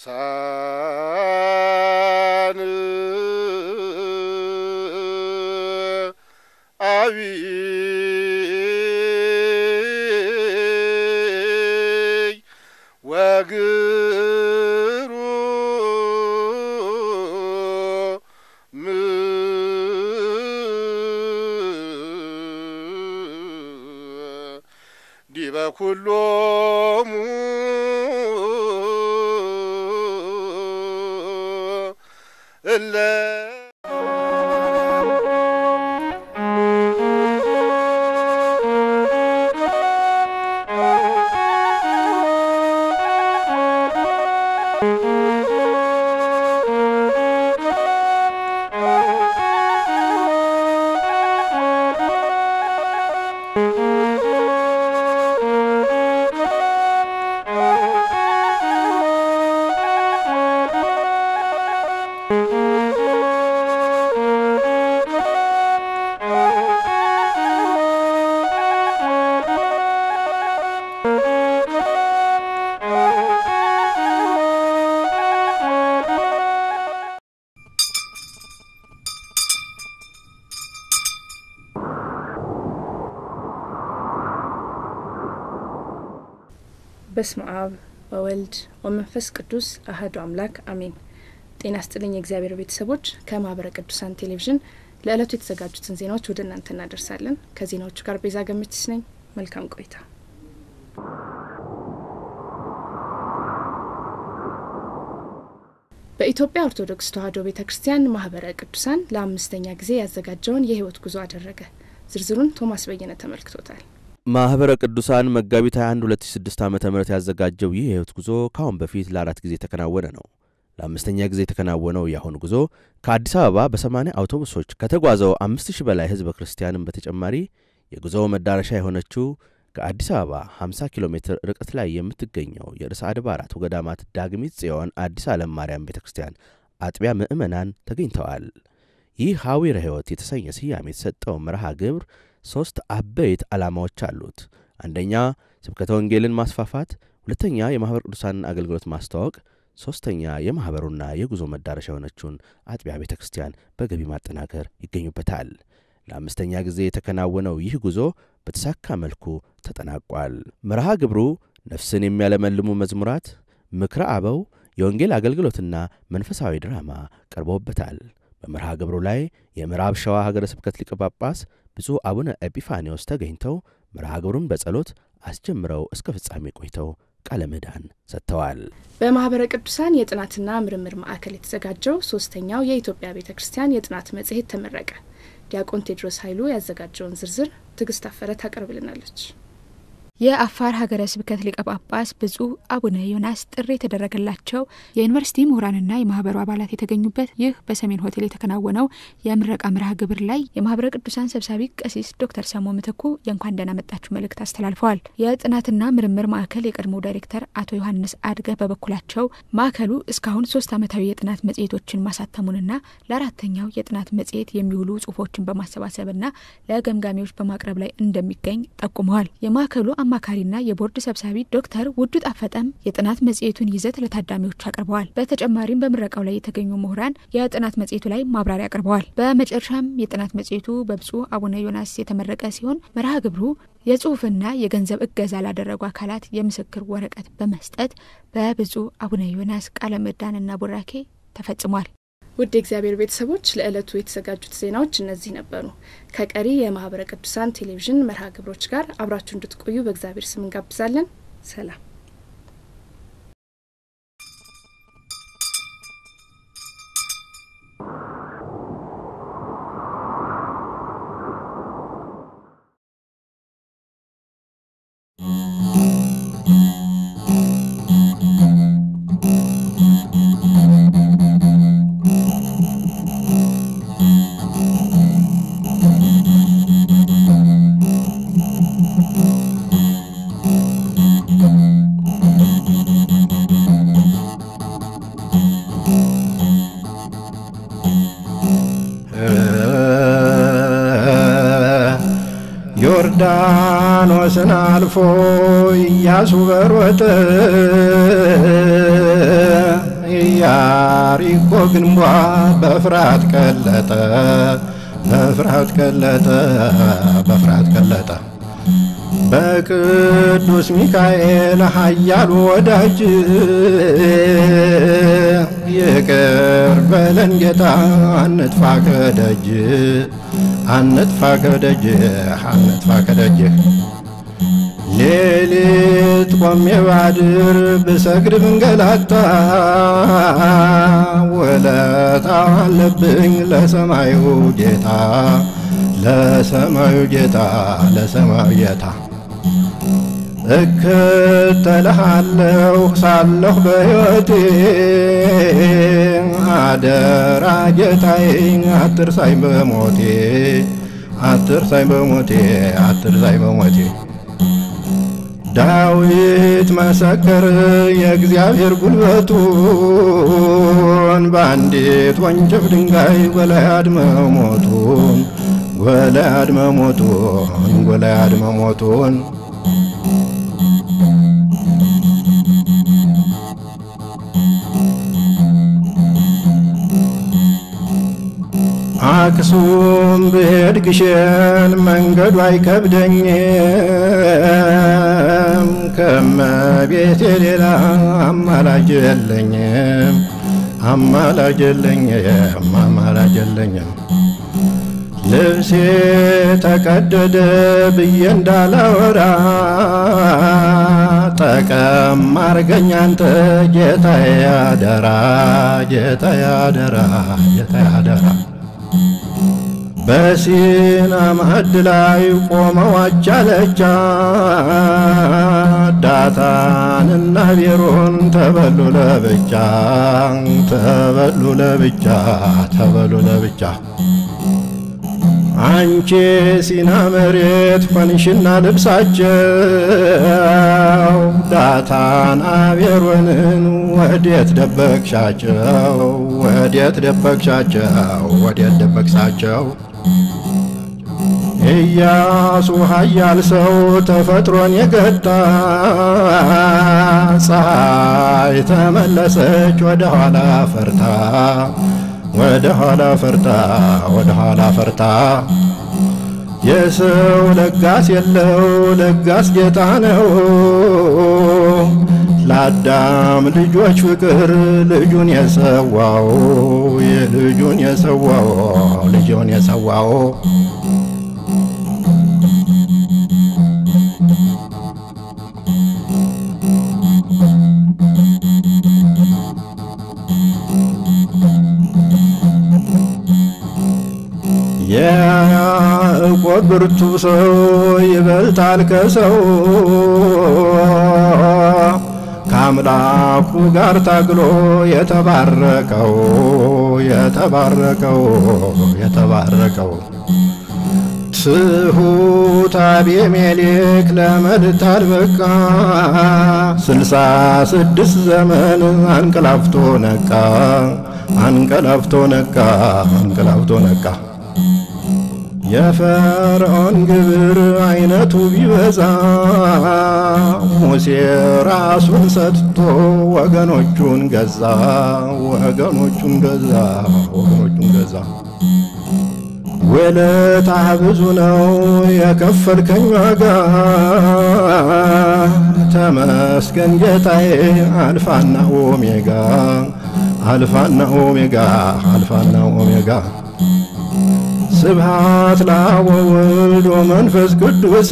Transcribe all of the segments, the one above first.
ቅዱሳን አብይ ወግሩም ዲበ ኩሎሙ እለ በስመ አብ ወወልድ ወመንፈስ ቅዱስ አህዱ አምላክ አሜን። ጤና ስጥልኝ የእግዚአብሔር ቤተሰቦች፣ ከማህበረ ቅዱሳን ቴሌቪዥን ለዕለቱ የተዘጋጁትን ዜናዎች ወደ እናንተ እናደርሳለን። ከዜናዎቹ ጋር ቤዛ ገመችስ ነኝ። መልካም ቆይታ። በኢትዮጵያ ኦርቶዶክስ ተዋሕዶ ቤተ ክርስቲያን ማህበረ ቅዱሳን ለአምስተኛ ጊዜ ያዘጋጀውን የህይወት ጉዞ አደረገ። ዝርዝሩን ቶማስ በየነ ተመልክቶታል። ማህበረ ቅዱሳን መጋቢት 21 2006 ዓ ም ያዘጋጀው ይህ የህይወት ጉዞ ከአሁን በፊት ለአራት ጊዜ የተከናወነ ነው። ለአምስተኛ ጊዜ የተከናወነው የአሁኑ ጉዞ ከአዲስ አበባ በሰማንያ አውቶቡሶች ከተጓዘው አምስት ሺህ በላይ ህዝበ ክርስቲያንም በተጨማሪ የጉዞው መዳረሻ የሆነችው ከአዲስ አበባ 50 ኪሎ ሜትር ርቀት ላይ የምትገኘው የርዕሰ አድባራት ወገዳማት ዳግሚት ጽዮን አዲስ ዓለም ማርያም ቤተ ክርስቲያን አጥቢያ ምዕመናን ተገኝተዋል። ይህ ሐዊረ ሕይወት የተሰኘ ስያሜ የተሰጠው መርሃ ግብር ሦስት አበይት ዓላማዎች አሉት። አንደኛ ስብከተ ወንጌልን ማስፋፋት፣ ሁለተኛ የማኅበረ ቅዱሳንን አገልግሎት ማስተዋወቅ፣ ሦስተኛ የማኅበሩና የጉዞ መዳረሻ የሆነችውን አጥቢያ ቤተ ክርስቲያን በገቢ ማጠናከር ይገኙበታል። ለአምስተኛ ጊዜ የተከናወነው ይህ ጉዞ በተሳካ መልኩ ተጠናቋል። መርሃ ግብሩ ነፍስን የሚያለመልሙ መዝሙራት፣ ምክረ አበው፣ የወንጌል አገልግሎትና መንፈሳዊ ድራማ ቀርቦበታል። በመርሃ ግብሩ ላይ የምዕራብ ሸዋ ሀገረ ስብከት ሊቀ ጳጳስ ብፁዕ አቡነ ኤጲፋኒዎስ ተገኝተው መርሃ ግብሩን በጸሎት አስጀምረው እስከ ፍጻሜ ቆይተው ቃለ ምዕዳን ሰጥተዋል። በማህበረ ቅዱሳን የጥናትና ምርምር ማዕከል የተዘጋጀው ሶስተኛው የኢትዮጵያ ቤተ ክርስቲያን የጥናት መጽሔት ተመረቀ። ዲያቆን ቴድሮስ ኃይሉ ያዘጋጀውን ዝርዝር ትዕግስት አፈረ ታቀርብልናለች። የአፋር ሀገረ ስብከት ሊቀ ጳጳስ ብፁዕ አቡነ ዮናስ ጥሪ የተደረገላቸው የዩኒቨርሲቲ ምሁራንና የማህበሩ አባላት የተገኙበት ይህ በሰሜን ሆቴል የተከናወነው የምረቃ መርሃ ግብር ላይ የማህበረ ቅዱሳን ሰብሳቢ ቀሲስ ዶክተር ሰሞ ምትኩ የእንኳን ደህና መጣችሁ መልእክት አስተላልፈዋል። የጥናትና ምርምር ማዕከል የቀድሞ ዳይሬክተር አቶ ዮሐንስ አድገ በበኩላቸው ማዕከሉ እስካሁን ሶስት ዓመታዊ የጥናት መጽሔቶችን ማሳተሙንና ለአራተኛው የጥናት መጽሔት የሚውሉ ጽሁፎችን በማሰባሰብና ለገምጋሚዎች በማቅረብ ላይ እንደሚገኝ ጠቁመዋል። የማዕከሉ አማካሪና የቦርድ ሰብሳቢ ዶክተር ውዱ ጣፈጠም የጥናት መጽሔቱን ይዘት ለታዳሚዎች አቅርበዋል። በተጨማሪም በምረቃው ላይ የተገኙ ምሁራን የጥናት መጽሔቱ ላይ ማብራሪያ አቅርበዋል። በመጨረሻም የጥናት መጽሔቱ በብፁዕ አቡነ ዮናስ የተመረቀ ሲሆን መርሃ ግብሩ የጽሁፍና የገንዘብ እገዛ ላደረጉ አካላት የምስክር ወረቀት በመስጠት በብፁዕ አቡነ ዮናስ ቃለ ምዕዳንና ቡራኬ ተፈጽሟል። ውድ የእግዚአብሔር ቤተሰቦች ለዕለቱ የተዘጋጁት ዜናዎች እነዚህ ነበሩ። ከቀሪ የማህበረ ቅዱሳን ቴሌቪዥን መርሃ ግብሮች ጋር አብራችሁ እንድትቆዩ በእግዚአብሔር ስም እንጋብዛለን። ሰላም። ዮርዳኖስን አልፎ ኢያሱ በሮጠ ግንቧ በፍርሃት ቀለጠ በፍርሃት ቀለጠ በፍርሃት ቀለጠ በቅዱስ ሚካኤል ኃያሉ ወዳጅ ይቅር በለን ጌታ አንጥፋ ከደጅ አንጥፋ ከደጅ አንጥፋ ከደጅህ ሌሊት ቆሜ ባድር ብሰግድ ብንገላታ ውለታ አለብኝ ለሰማዩ ጌታ ለሰማዩ ጌታ ለሰማዩ ጌታ እከተልሃለሁ ሳለሁ በሕይወቴ አደራ ጌታዬ አትርሳኝ በሞቴ አትርሳኝ በሞቴ አትርሳኝ በሞቴ ዳዊት መሰከር የእግዚአብሔር ጉልበቱን በአንዲት ወንጭፍ ድንጋይ ጎልያድ መሞቱን ጎልያድ መሞቱን ጎልያድ መሞቱን አክሱም ብሄድ ግሸን መንገዱ አይከብደኝም ከመቤቴ ሌላ አማላጅ የለኝም አማላጅ የለኝም አማላጅ የለኝም ልብሴ ተቀደደ ብዬ እንዳላወራ ጠቀም አርገኝ አንተ ጌታዬ አደራ ጌታዬ አደራ ጌታዬ አደራ በሲና ማዕድ ላይ ቆመው አቻለቻ ዳታንና ቤሮን ተበሉ ለብቻ ተበሉ ለብቻ ተበሉ ለብቻ አንቺ ሲና መሬት ሆንሽና ልብሳቸው ዳታን አቤሮንን ወዴት ደበቅሻቸው? ወዴት ደበቅሻቸው? ወዴት ደበቅሳቸው? ኢያሱ ኃያል ሰው ተፈጥሮን የገታ ፀሐይ ተመለሰች ወደ ኋላ ፈርታ ወደ ኋላ ፈርታ ወደ ኋላ ፈርታ የሰው ለጋስ የለው ለጋስ ጌታ ነው ለአዳም ልጆች ፍቅር ልጁን የሰዋው የልጁን የሰዋው ልጁን የሰዋው የያዕቆብ ብርቱ ሰው ይበልጣል ከሰው ከአምላኩ ጋር ታግሎ የተባረቀው የተባረቀው የተባረቀው ትሑት አቤሜሌክ ለመልታል በቃ ስልሳ ስድስት ዘመን አንቀላፍቶ ነቃ አንቀላፍቶ ነቃ አንቀላፍቶ ነቃ የፈርዖን ግብር አይነቱ ቢበዛ ሙሴ ራሱን ሰጥቶ ወገኖቹን ገዛ ወገኖቹን ገዛ ወገኖቹን ገዛ ውለታህ ብዙ ነው የከፈልከኝ ዋጋ ተመስገን ጌታዬ አልፋና ኦሜጋ አልፋና ኦሜጋ አልፋና ኦሜጋ ስብሃት ለአብ ወወልድ ወመንፈስ ቅዱስ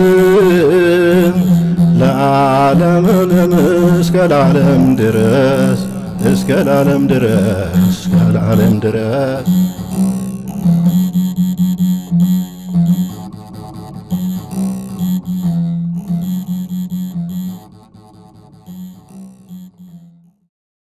ለዓለም ዓለም እስከ ለዓለም ድረስ እስከ ለዓለም ድረስ እስከ ለዓለም ድረስ